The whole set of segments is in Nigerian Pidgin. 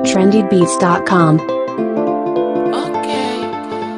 trendybeats.com. Okay.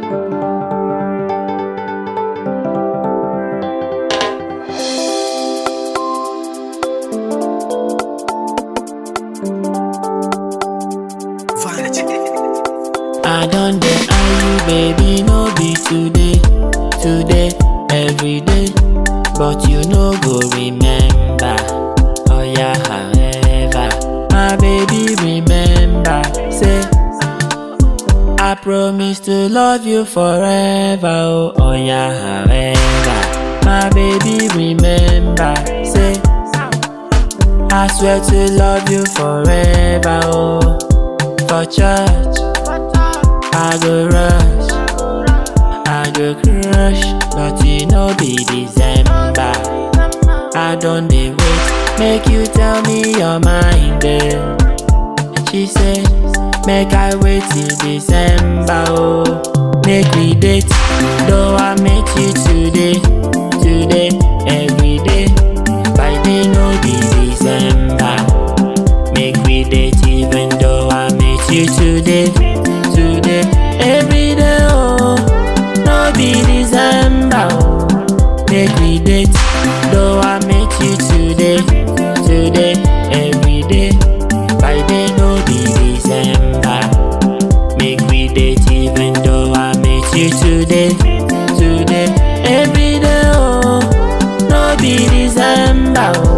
I don't dey eye you, baby, no be today, today, every day. But you no go remember. Oh yeah, however, my baby, remember. Say, I promise to love you forever. Oh, oh yeah, however, my baby, remember. Say, I swear to love you forever. Oh, for church. I go rush, I go crush, but you know be December. I don't dey wait, make you tell me your mind, girl. She say, make I wait till December, oh. Make we date, though I met you today, today, every day. By day no be December. Make we date even though I met you today, today, every day, oh, no be December, oh. Make we date, though I met you today, today, every day, by day no be December. Make we date even though I met you today, today, every day, oh, no be December, oh.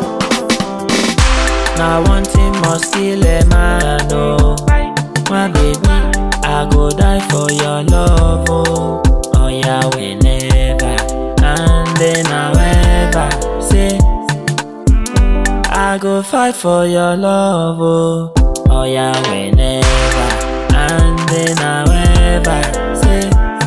Now one thing must kill a man, oh My baby, I go die for your love, oh Oh yeah, whenever And then however Say I go fight for your love, oh Oh yeah, whenever And then however Say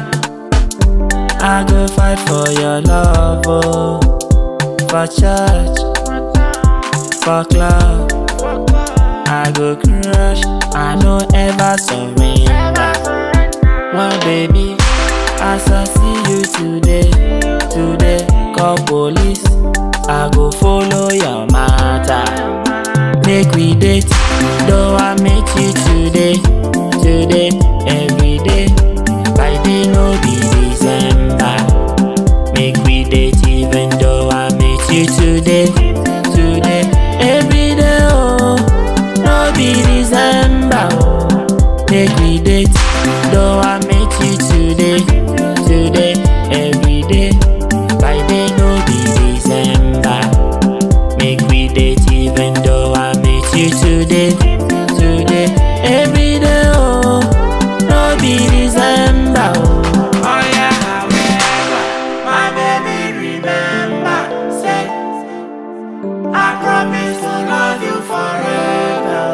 I go fight for your love, oh For church for club. I go crush, I no ever surrender. One baby, as I see you today, today, call police. I go follow your matter. Make we date, though I met you today, today, every day. By day no be December. Make we date even though I met you today, today, every day, oh, no be December, oh. Make we date, though I met you today, today, every day, by day no be December. Make we date even though I met you today, today, every day, oh, no be December, oh. Oh yeah, however, my baby remember, say, I promise to love you forever.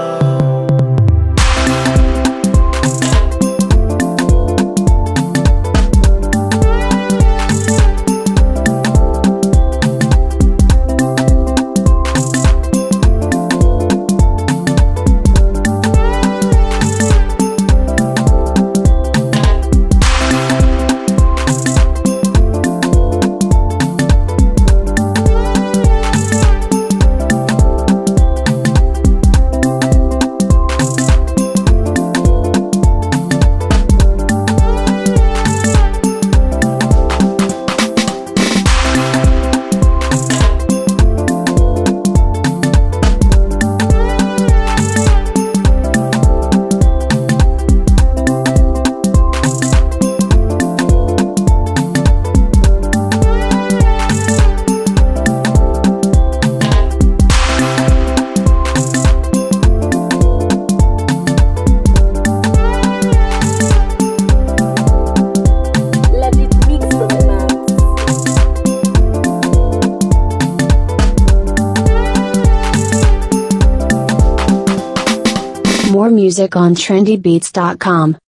Let it mix from the mouth. More music on trendybeats.com.